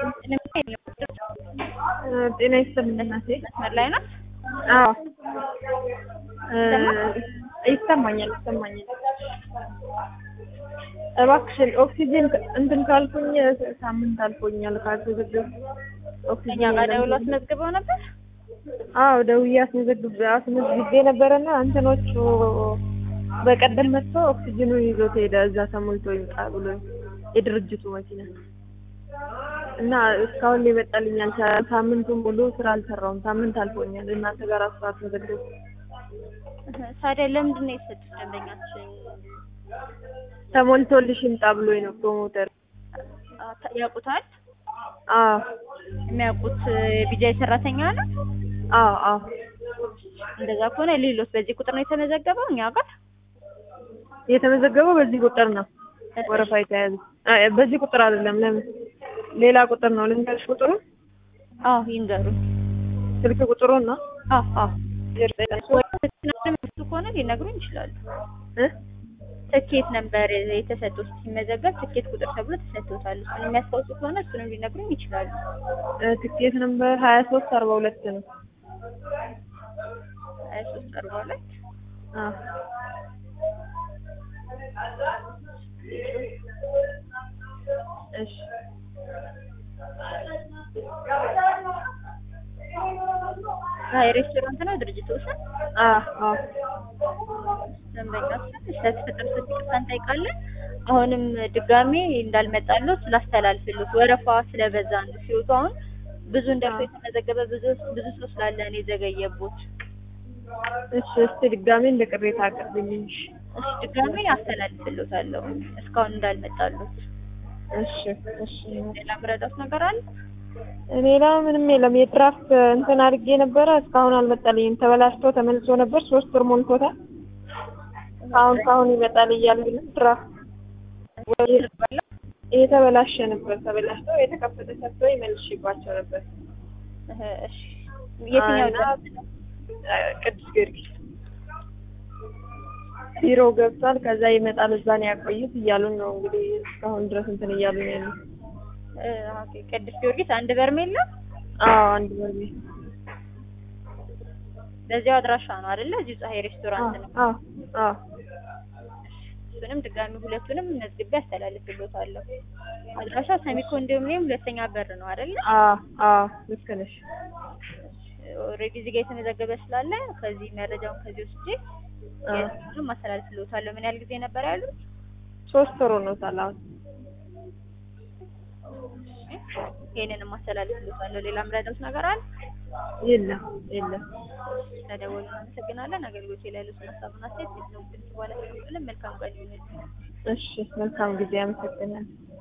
ጤና ይስጥልኝ እናቴ። መስመር ላይ ናት። አዎ ይሰማኛል ይሰማኛል። እባክሽን ኦክሲጅን እንትን ካልኩኝ ሳምንት አልፎኛል ካልተዘገብኩ እኛ ኦክሲጅን ጋር ደውሎ አስመዝግበው ነበር። አዎ ደውዬ አስመዘግብ አስመዝግቤ ነበረና እንትኖቹ በቀደም መጥቶ ኦክሲጅኑን ይዞት ሄደ። እዛ ተሞልቶ ይምጣ ብሎ የድርጅቱ መኪና እና እስካሁን ሊመጣልኝ አልቻለም። ሳምንቱን ሙሉ ስራ አልሰራውም። ሳምንት አልፎኛል። እናንተ ጋር አስራ አስመዘግብ ታዲያ ለምንድን ነው የሰጡት ደንበኛችን? ተሞልቶልሽ ይምጣ ብሎኝ ነው ፕሮሞተር። አ- ታ- ያውቁታል? አዎ የሚያውቁት ቢጃይ ሰራተኛ ነው። አዎ አዎ እንደዛ ከሆነ ሌሎች በዚህ ቁጥር ነው የተመዘገበው እኛ ጋር የተመዘገበው በዚህ ቁጥር ነው። ወረፋ የተያዘ አ- በዚህ ቁጥር አይደለም። ለምን ሌላ ቁጥር ነው። ልንገርሽ ቁጥሩ አዎ ይንገሩ። ስልክ ቁጥሩን ነው አዎ አዎ እሱ ከሆነ ሊነግሩኝ ይችላሉ። እ ትኬት ነበር የተሰጡት ሲመዘገብ ትኬት ቁጥር ተብሎ ተሰጥቶታል። እሱን የሚያስታውሱ ከሆነ እሱንም ሊነግሩኝ ይችላሉ። እ ትኬት ነምበር ሀያ ሶስት አርባ ሁለት ነው። ሀያ ሶስት አርባ ሁለት አዎ እሺ ሀይ ሬስቶራንት ነው ድርጅቱ ስም አዎ አዎ ደንበኛችን ስለተፈጠረ ስህተት ይቅርታ እንጠይቃለን። አሁንም ድጋሜ እንዳልመጣሉት ላስተላልፍሉት ወረፋ ስለበዛ ነው ሲወጡ አሁን ብዙ እንደርሶ የተመዘገበ ብዙ ብዙ ሰው ስላለ ነው የዘገየቦት። እሺ እስቲ ድጋሜ እንደ ቅሬታ አቅርብልኝ። እሺ ድጋሜ አስተላልፍሎታለሁ እስካሁን እንዳልመጣሉት። እሺ እሺ ሌላ ምረዳት ነገር አለ? ሌላ ምንም የለም። የድራፍት እንትን አድርጌ ነበረ እስካሁን አልመጣልኝም። ተበላሽቶ ተመልሶ ነበር። ሶስት ወር ሞልቶታል። አሁን ካሁን ይመጣል እያሉ ነው። ድራፍት የተበላሸ ነበር። ተበላሽቶ የተከፈተ ሰጥቶ ይመልሽባቸው ነበር። እህ፣ እሺ የትኛው እና ድረስ ነው? ቅዱስ ጊዮርጊስ ቢሮ ገብቷል። ከዛ ይመጣል እዛ ነው ያቆዩት እያሉን ነው እንግዲህ እስካሁን ድረስ እንትን እያሉ ነው ያሉት። እ፣ ኦኬ ቅዱስ ጊዮርጊስ አንድ በርሜል ነው። አዎ አንድ በርሜል በዚያው አድራሻ ነው አይደለ? እዚሁ ፀሐይ ሬስቶራንት ነው። አዎ አዎ እሱንም ድጋሚ ሁለቱንም መዝግቤ አስተላልፍሎታለሁ። አድራሻው ሰሚ ኮንዶሚኒየም ሁለተኛ በር ነው አይደለ? አዎ አዎ ልክ ነሽ። ኦልሬዲ እዚህ ጋር የተመዘገበ ስላለ ከዚህ መረጃውን ከዚህ ወስጄ አዎ የእሱንም አስተላልፍሎታለሁ። ምን ያህል ጊዜ ነበር ያሉት? ሶስት ወር ሆኖታል አሁን። ይሄንንም አስተላልፍሎታለሁ። ሌላ ምረዳት ነገር አለ? የለም የለም። ተደወሉ። እናመሰግናለን። አገልግሎት ላይ ያሉትን ሀሳብና አስተያየት ነው ድምጽ ባለ መልካም ቀን ይሁንልኝ። እሺ መልካም ጊዜ አመሰግናለሁ።